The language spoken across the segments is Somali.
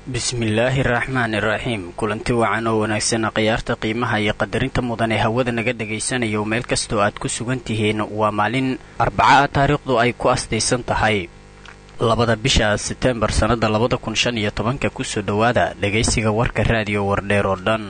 bismillaahi raxmaani raxiim kulanti wacan oo wanaagsan khiyaarta qiimaha iyo qadarinta mudan ee hawada naga dhagaysanayo meel kastoo aad ku sugan tihiin waa maalin arbaca ah taariikhdu ay ku astaysan tahay labada bisha seteembar sannada labada kun shan iyo tobanka kusoo dhowaada dhagaysiga warka raadiyo wardheer oo dhan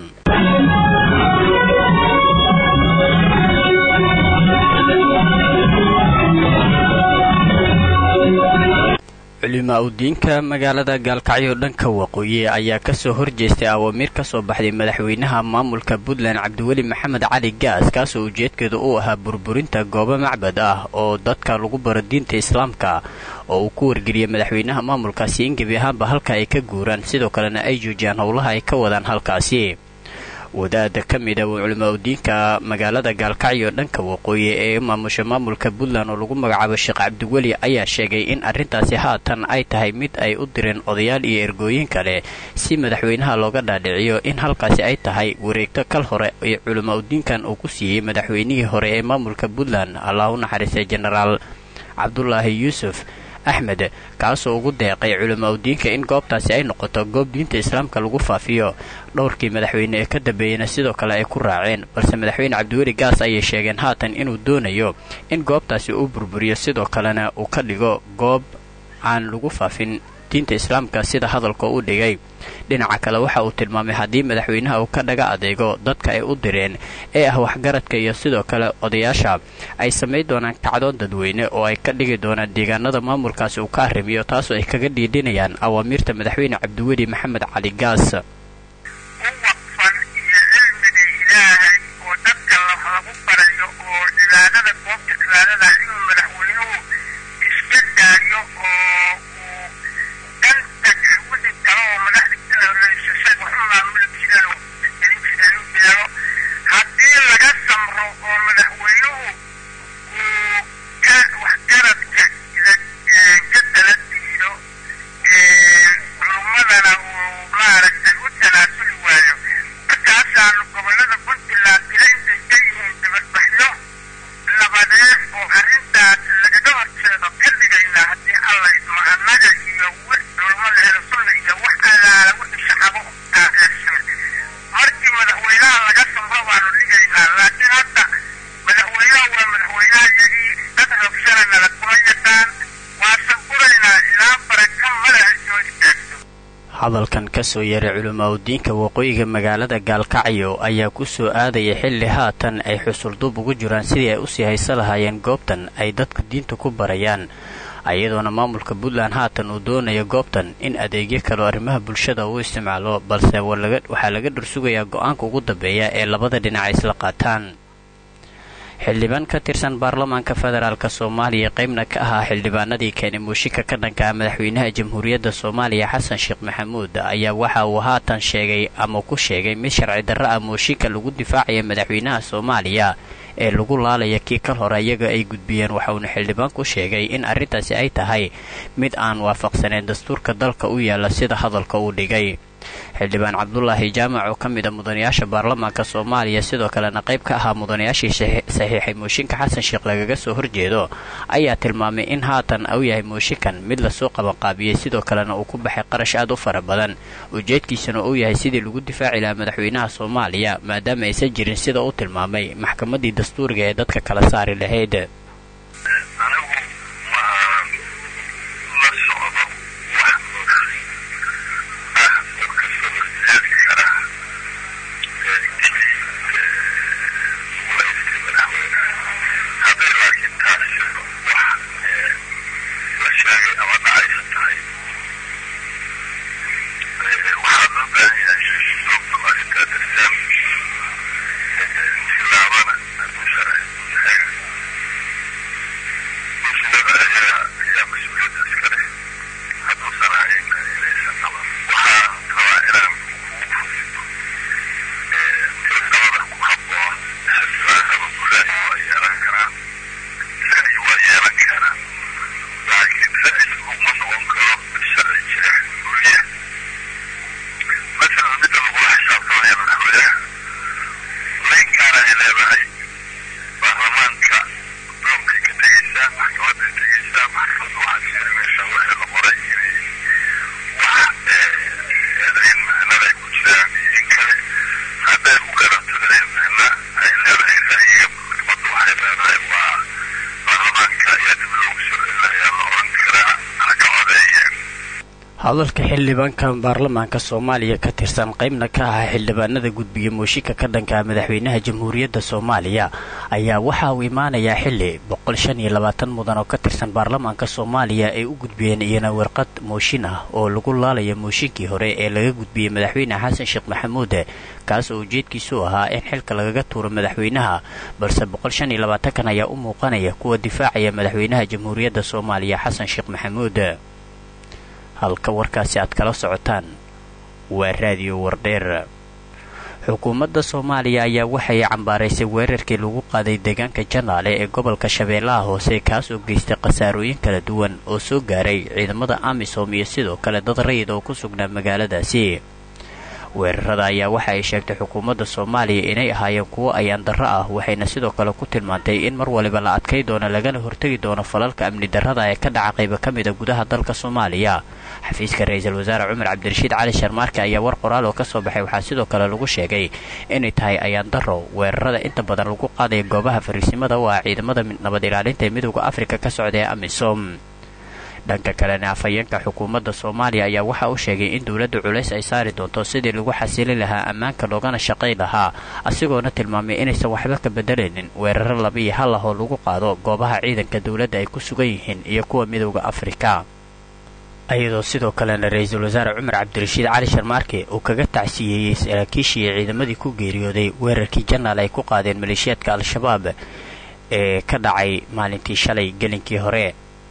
culimaa udiinka magaalada gaalkacyo dhanka waqooyi ayaa kasoo horjeestay awaamiir ka soo baxday madaxweynaha maamulka puntland cabdiweli maxamed cali gaas kaasoo ujeedkeedu uu ahaa burburinta goobo macbad ah oo dadka lagu baro diinta islaamka oo uu ku wargeliyay madaxweynaha maamulkaasi in gebi ahaanba halka ay ka guuraan sidoo kalena ay joojiyaan howlaha ay ka wadaan halkaasi wadaada ka mid a culimaa udiinka magaalada gaalkacyo dhanka waqooyi ee maamusha maamulka puntland oo lagu magacaabo sheekh cabdiweli ayaa sheegay in arrintaasi haatan ay tahay mid ay u direen odayaal iyo ergooyin kale si madaxweynaha looga dhaadhiciyo in halkaasi ay tahay wareegto kal hore ee culimaa udiinkan uu ku siiyey madaxweynihii hore ee maamulka puntland allah u naxariistay jenaraal cabdulaahi yuusuf axmed kaasoo ugu deeqay culimaa udiinka in goobtaasi ay noqoto goob diinta islaamka lagu faafiyo dhowrkii madaxweyne ee ka dambeeyeyna sidoo kale ay ku raaceen balse madaxweyne cabdiweli gaas ayay sheegeen haatan inuu doonayo in goobtaasi uu burburiyo sidoo kalena uu ka dhigo goob aan lagu faafin diinta islaamka sida hadalka u dhigay dhinaca kale waxa uu tilmaamay haddii madaxweynaha uu ka dhaga adeego dadka ay u direen ee ah waxgaradka iyo sidoo kale odayaasha ay samayn doonaan kacdoon dadweyne oo ay ka dhigi doonaan deegaanada maamulkaasi uu ka arrimiyo taasoo ay kaga dhiidhinayaan awaamiirta madaxweyne cabdiweli maxamed cali gaas hadalkan kasoo yaray culimaa udiinka waqooyiga magaalada gaalkacyo ayaa ku soo aadaya xilli haatan ay xusulduub ugu jiraan sidii ay usii hayso lahaayeen goobtan ay dadku diinta ku barayaan iyadoona maamulka puntland haatan uu doonayo goobtan in adeegyo kaleo arrimaha bulshada uu isticmaalo balse waxaa laga dhursugayaa go-aanka ugu dambeeya ee labada dhinac ay isla qaataan xildhibaan ka tirsan baarlamaanka federaalk soomaaliya qaybna ka ahaa xildhibaanadii keenay muushinka ka dhanka ah madaxweynaha jamhuuriyadda soomaaliya xasan sheekh maxamuud ayaa waxa uu haatan sheegay ama ku sheegay mid sharci darro ah muushinka lagu difaacaya madaxweynaha soomaaliya ee lagu laalaya kii kal hore iyaga ay gudbiyeen waxauna xildhibaanku sheegay in arrintaasi ay tahay mid aan waafaqsaneyn dastuurka dalka u yaalla sida hadalka uu dhigay xildhibaan cabdulaahi jaamac oo ka mid a mudanayaasha baarlamaanka soomaaliya sidoo kalena qayb ka ahaa mudanayaashii saxiixay mooshinka xasan sheekh lagaga soo horjeedo ayaa tilmaamay in haatan uu yahay mooshinkan mid lasoo qabanqaabiyey sidoo kalena uu ku baxay qarash aad u fara badan ujeedkiisana uu yahay sidii lagu difaaci lahaa madaxweynaha soomaaliya maadaama aysan jirin sida uu tilmaamay maxkamaddii dastuuriga ee dadka kala saari lahayd Thank you. hadalka xildhibaanka baarlamaanka soomaaliya ka tirsan qaybna ka ah xildhibaanada gudbiya mooshinka ka dhanka madaxweynaha jamhuuriyadda soomaaliya ayaa waxa uu imaanayaa xili boqol shan iyo labaatan mudan oo ka tirsan baarlamaanka soomaaliya ay u gudbiyeen iyana warqad mooshin ah oo lagu laalaya mooshinkii hore ee laga gudbiyey madaxweyne xasan sheekh maxamuud kaas oo ujeedkiisu ahaa in xilka lagaga tuuro madaxweynaha balse boqol shan iyo labaatankan ayaa u muuqanaya kuwa difaacaya madaxweynaha jamhuuriyadda soomaaliya xasan sheekh maxamuud halka warkaasi aad kala socotaan waa raadiyo wardheer xukuumadda soomaaliya ayaa waxay cambaaraysay weerarkii lagu qaaday deegaanka janaale ee gobolka shabeellaha hoose kaas oo geystay khasaarooyin kala duwan oo soo gaaray ciidamada amisom iyo sidoo kale dad rayid oo ku sugnaa magaaladaasi weerarada ayaa waxa ay sheegtay xukuumadda soomaaliya inay ahaayeen kuwo ayaan darro ah waxayna sidoo kale ku tilmaantay in mar waliba la adkay doono lagana hortegi doono falalka amni darrada ee ka dhaca qayba ka mida gudaha dalka soomaaliya xafiiska ra-iisul wasaare cumar cabdirashiid cali sharmaarke ayaa war qoraal oo ka soo baxay waxaa sidoo kale lagu sheegay inay tahay ayaan darro weerarada inta badan lagu qaadaya goobaha fariisimada oo ah ciidamada nabad ilaalinta ee midooda afrika ka socda ee amisom dhanka kalena afhayeenka xukuumadda soomaaliya ayaa waxa uu sheegay in dowladda culays ay saari doonto sidii lagu xasili lahaa ammaanka loogana shaqayn lahaa asigoona tilmaamay inaysan waxba ka bedelaynin weeraro laba iyo hal ah oo lagu qaado goobaha ciidanka dowladda ay ku sugan yihiin iyo kuwa midooda afrika ayadoo sidoo kalena ra-iisul wasaare cumar cabdirashiid cali sharmaarke uu kaga tacsiyeeyey saraakiishii ciidamadii ku geeriyooday weerarkii janaal ay ku qaadeen maleeshiyaadka al-shabaab ee ka dhacay maalintii shalay gelinkii hore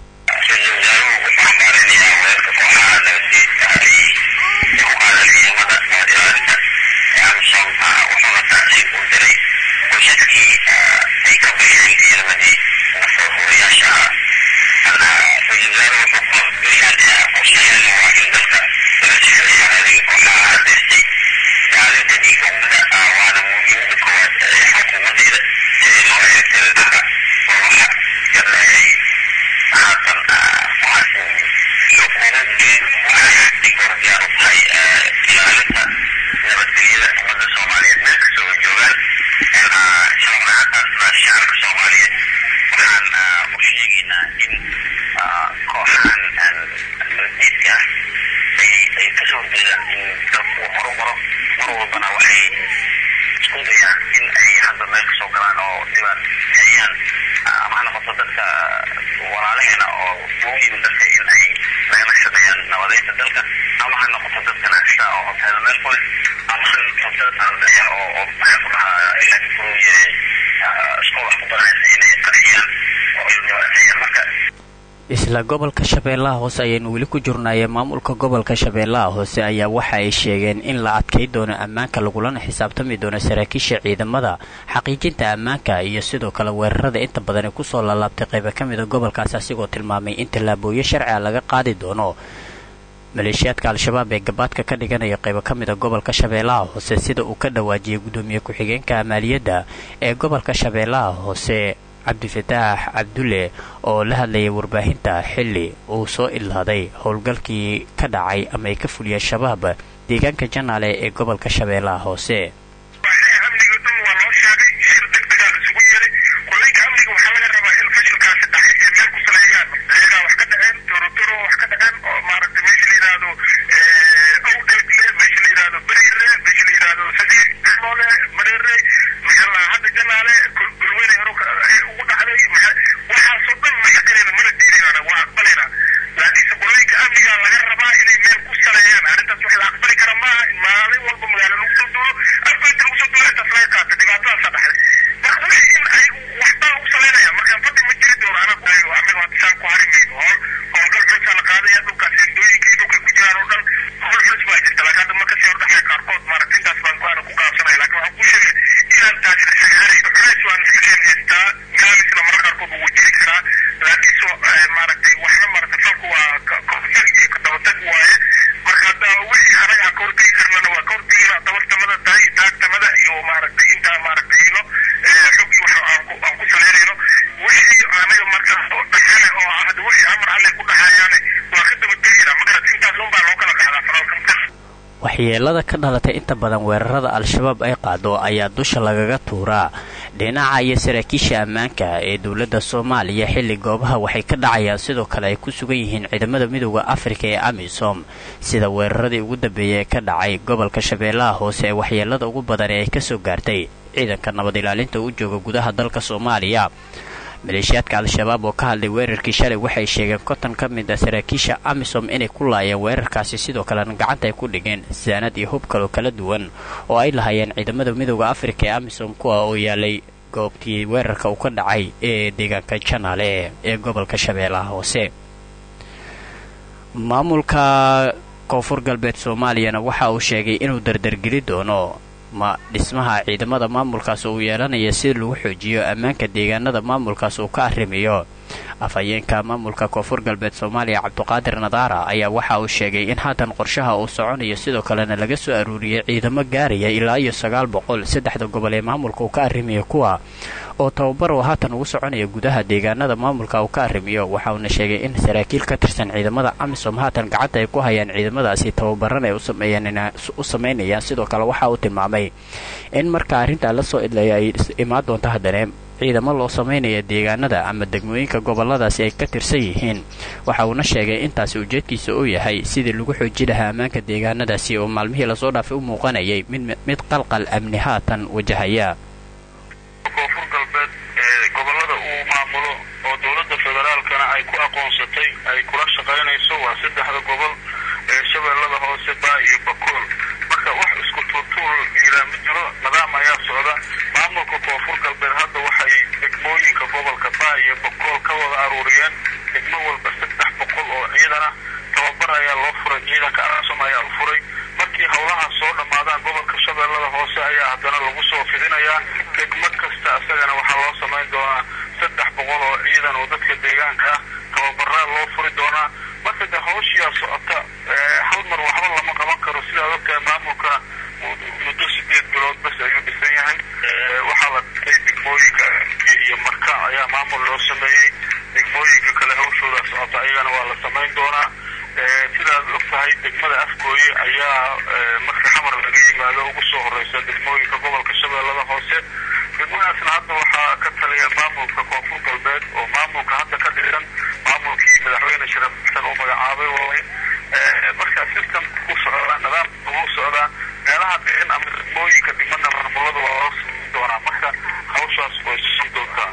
isla gobolka shabeellaha hoose ayaynu weli ku jirnaayee maamulka gobolka shabeellaha hoose ayaa waxa ay sheegeen in la adkay doono ammaanka lagulana xisaabtami doono saraakiisha ciidamada xaqiijinta ammaanka iyo sidoo kale weerarada inta badan ee kusoo laalaabtay qayba ka mida gobolkaasi asigoo tilmaamay in tallaabooyo sharci a laga qaadi doono maleeshiyaadka al-shabaab ee gabaadka ka dhiganaya qaybo ka mida gobolka shabeellaha hoose sida uu ka dhawaajiyey gudoomiye ku-xigeenka maaliyadda ee gobolka shabeellaha hoose cabdifataax cabdulle oo la hadlayay warbaahinta xilli uu soo ilaaday howlgalkii ka dhacay ama ay ka fuliyeen shabaab deegaanka janaale ee gobolka shabeellaha hoose waxyeelada ka dhalatay inta badan weerarada al-shabaab ay qaado ayaa dusha lagaga tuuraa dhinaca iyo saraakiisha ammaanka ee dowladda soomaaliya xilli goobaha waxay ka dhacayaan sidoo kale ay ku sugan yihiin ciidamada midooda afrika ee amisom sida weeraradii ugu dambeeyay ee ka dhacay gobolka shabeellaha hoose ee waxyeelada ugu badan ee ay kasoo gaartay ciidanka nabad ilaalinta u jooga gudaha dalka soomaaliya maleeshiyaadka al-shabaab oo ka hadlay weerarkii shalay waxay sheegeen konton ka mid a saraakiisha amisom inay ku laayeen weerarkaasi sidoo kalena gacanta ay ku dhigeen saanad iyo hub kaloo kala duwan oo ay lahaayeen ciidamada midooda afrika ee amisom kuwa oo yaalay goobtii weerarka uu ka dhacay ee deegaanka janaale ee gobolka shabeellaha hoose maamulka koonfur galbeed soomaaliyana waxa uu sheegay inuu dardargeli doono ma dhismaha ciidamada maamulkaas uu yeelanaya si lagu xoojiyo ammaanka deegaanada maamulkaas uu ka arrimiyo afhayeenka maamulka koonfur galbeed soomaaliya cabduqaadir nadaara ayaa waxa uu sheegay in haatan qorshaha uu soconayo sidoo kalena laga soo aruuriyay ciidamo gaaraya ilaa iyo sagaal boqol saddexda gobol ee maamulka uu ka arrimiyo kuwa oo tababar oo haatan ugu soconaya gudaha deegaanada maamulka uu ka arrimiyo waxa uuna sheegay in saraakiil ka tirsan ciidamada amisom haatan gacanta ay ku hayaan ciidamadaasi tababaran ay u samaynayaan sidoo kale waxa uu tilmaamay in marka arrintaa la soo idlaya ay imaan doonto haddana ciidamo loo samaynaya deegaanada ama degmooyinka goboladaasi ay ka tirsan yihiin waxa uuna sheegay intaasi ujeedkiisa uu yahay sidii lagu xooji lahaa ammaanka deegaanadaasi oo maalmihii lasoo dhaafay u muuqanayay mid qalqal amni haatan wajahaya koonfur galbeed ee gobolada uu maamulo oo dowladda federaalkana ay ku aqoonsatay ay kula shaqaynayso waa saddexda gobol ee shabeellada hoose baa iyo bakool marka wax isku tuurtuur yiraa ma jiro nidaam ayaa socda maamulka koonfur galbeed hadda waxay degmooyinka gobolka baa iyo bakool ka wada aruuriyeen degmo walba saddex boqol oo ciidan ah tababar ayaa loo furay ciidanka amisom ayaa u furay markii howlahaas soo dhammaadaan gobolka shabeellada hoose ayaa haddana lagu soo fidinayaa degmo kasta isagana waxaa loo samayn doonaa saddex boqol oo ciidan oo dadka deegaanka ah tababaraa loo furi doonaa marka de hawshiyaa socota hal mar waxba lama qaban karo sidaad ogtahay maamulka muddo sideed bilood bas ayuu dhisan yahay waxaa la dhigay degmooyinka iyo marka ayaa maamul loo sameeyey degmooyinka kale hawshooda socota ayagana waa la samayn doonaa sidaad ogtahay degmada afgooye ayaa marka xamar laga yimaado ugu soo horeysa degmooyinka gobolka shabeellada hoose degmadaasna hadda waxaa ka taliya maamulka koonfur galbeed oo maamulka hadda ka dhisan maamulkii madaxweyne sharaf xasan uu magacaabay waay marka system ku socdaa nidaamka ugu socdaa meelaha dhigan ama degmooyinka dhimana maamulada waa loo samayn doonaa marka hawshaas way susan doontaa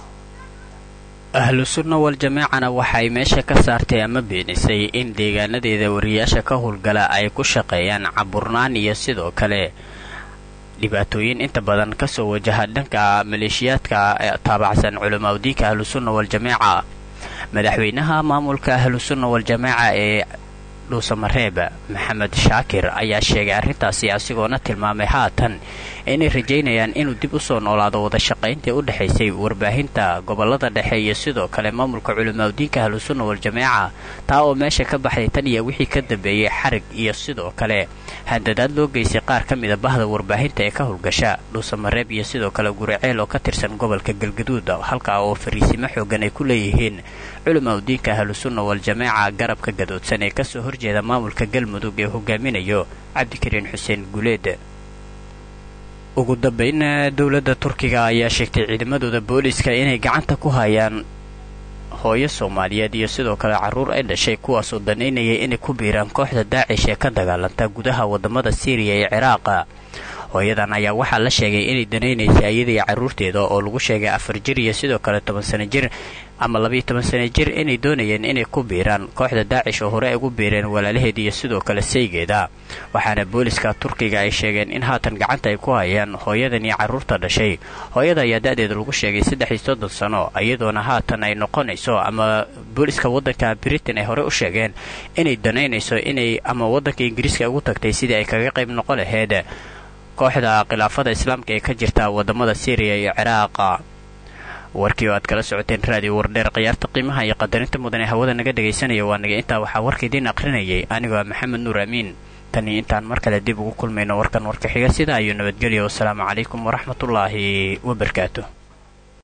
ahlu sunna wal jamaacana waxay meesha ka saartay ama beenisay in deegaanadeeda wariyaasha ka howlgala ay ku shaqeeyaan caburnaan iyo sidoo kale dhibaatooyin inta badan kasoo wajaha dhanka maleeshiyaadka taabacsan culamaauddiinka ahlusunna waljamaaca madaxweynaha maamulka ahlusunna waljamaaca ee dhuusamareeb maxamed shaakir ayaa sheegay arrintaasi asigoona tilmaamay haatan inay rajaynayaan inuu dib u soo noolaado wada shaqayntii u dhexaysay warbaahinta gobolada dhexe iyo sidoo kale maamulka culimaauddiinka ahlusunna waljamaaca taa oo meesha ka baxday tan iyo wixii ka dambeeyey xarig iyo sidoo kale handadaad loo geystay qaar ka mida bahda warbaahinta ee ka howlgasha dhuusamareeb iyo sidoo kale guriceel oo ka tirsan gobolka galgaduud halkaa oo fariisimo xoogan ay ku leeyihiin culimaauddiinka ahlusunna waljamaaca garabka gadoodsan ee kasoo horjeeda maamulka galmudug ee hogaaminayo cabdikariin xuseen guleed ugu dambayn dowladda turkiga ayaa sheegtay ciidamadooda booliska inay gacanta ku hayaan hooyo soomaaliyeed iyo sidoo kale carruur ay dhashay kuwaasoo danaynayay inay ku biiraan kooxda daacish ee ka dagaalanta gudaha wadamada siiriya ee ciraaqa hooyadan ayaa waxaa la sheegay inay danaynaysay iyadaiyo carruurteeda oo lagu sheegay afar jir iyo sidoo kale toban sano jir ama labayo toban sano jir inay doonayeen inay ku biiraan kooxda daacish oo hore ay ugu biireen walaalaheed iyo sidoo kale saygeeda waxaana booliska turkiga ay sheegeen in haatan gacanta ay ku hayaan hooyadan iyo carruurta dhashay hooyada ayaa da-deeda lagu sheegay saddex iyo soddon sano iyadoona haatan ay noqonayso ama booliska waddanka britain ay hore u sheegeen inay danaynayso inay ama waddanka ingiriiska ugu tagtay sidii ay kaga qayb noqon laheyd kooxda khilaafada islaamka ee ka jirta wadamada syriya iyo ciraaqa warkii oo aad kala socoteen raadiyo wardheer khiyaarta qiimaha iyo qadarinta mudan ee hawada naga dhagaysanaya waa naga intaa waxaa warka idiin aqrinayay anigoo maxamed nuur amiin tan iyo intaan mar kale dib ugu kulmayno warkan warka xiga sidaa iyo nabadgelya wasalaamu calaykum waraxmatullaahi wabarakaatu